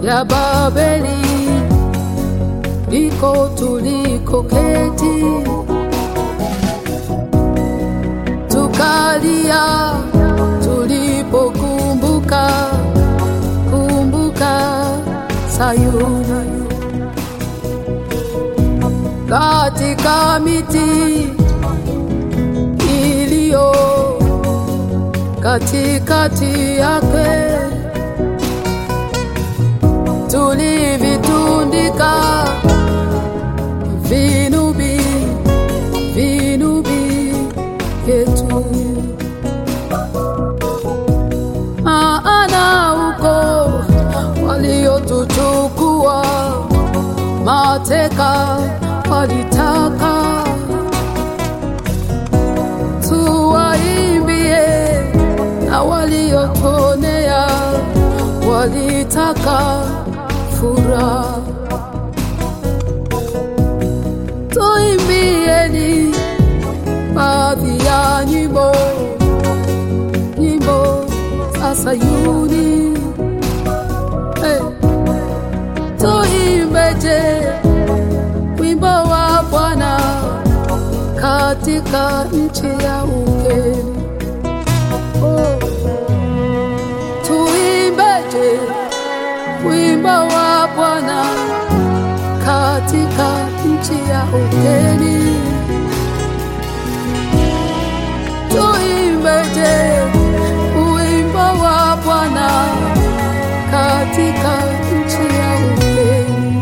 ya Babeli liko tuliko keti, tukalia tulipokumbuka kumbuka Sayuni katika miti iliyo katikati yake tulivitundika vinubi vinubi vyetu, maana huko waliotuchukua mateka walitaka tuwaimbie, na waliotonea walitaka furaha. Tuimbieni baadhi ya nyimbo, nyimbo za Sayuni. Hey. Tuimbeje wimbo wa Bwana katika nchi ya ugeni. Oh. Tuimbeje wimbo wa Bwana katika nchi ya ugeni. Tuimbeje wimbo wa Bwana katika nchi ya ugeni.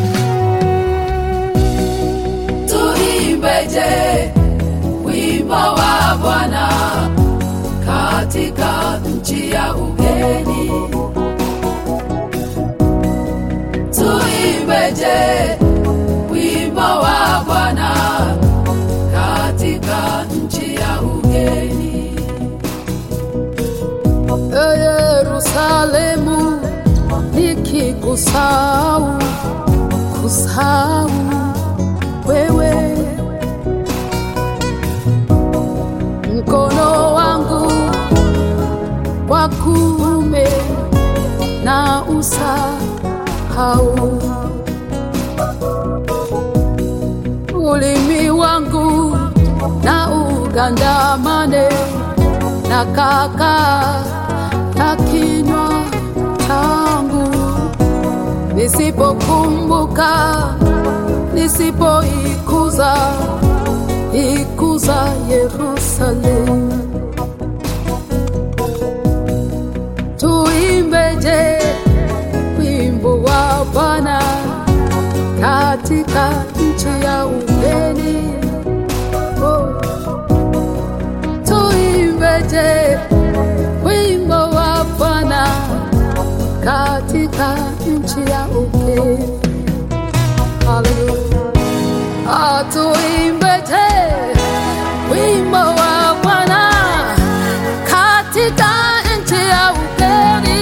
Tuimbeje wimbo wa Bwana katika nchi ya ugeni. Tuimbeje wimbo wa Bwana katika nchi ya ugeni. E Yerusalemu, nikikusahau kusahau wewe, mkono wangu wa kuume na usahau, ulimi wangu na ugandamane na kaka ya kinywa changu, nisipokumbuka nisipoikuza ikuza Yerusalemu. Tuimbeje wimbo wa Bwana katika nchi ya ugeni. Oh. Tuimbeje wimbo wa Bwana katika nchi ya ugeni. Hallelujah. Atuimbeje wimbo wa Bwana katika nchi ya ugeni.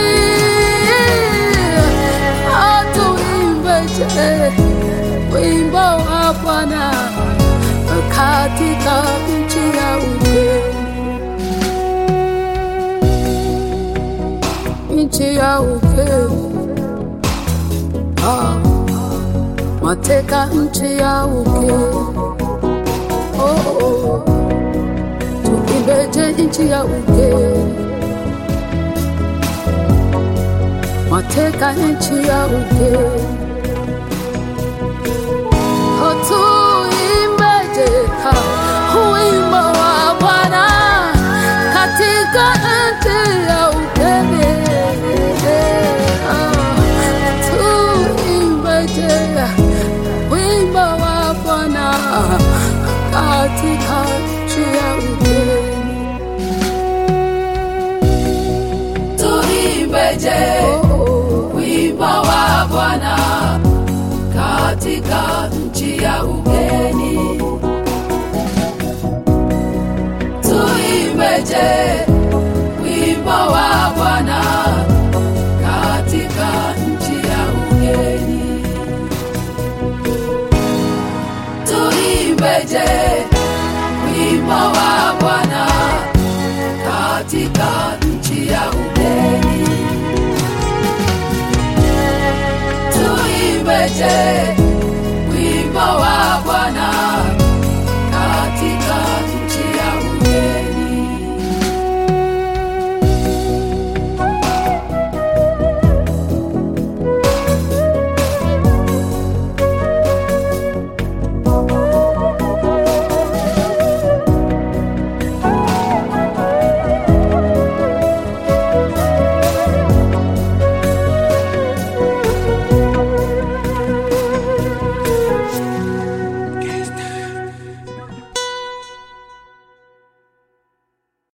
Atuimbeje wimbo wa Bwana katika nchi ya ugeni. Nchi ya ugeni. Ah mateka nchi ya ugeni. Oh, oh. Tuimbeje nchi ya ugeni, mateka nchi ya ugeni. Oh, tuimbeje ha, wimbo wa Bwana katika nchi ya ugeni. Ah, tuimbeje wimbo wa Bwana katika nchi ya ugeni. Tuimbeje wimbo wa Bwana katika nchi ya ugeni. Tuimbeje wimbo wa Bwana katika nchi ya ugeni. Tuimbeje wimbo wa Bwana katika nchi ya ugeni. Je,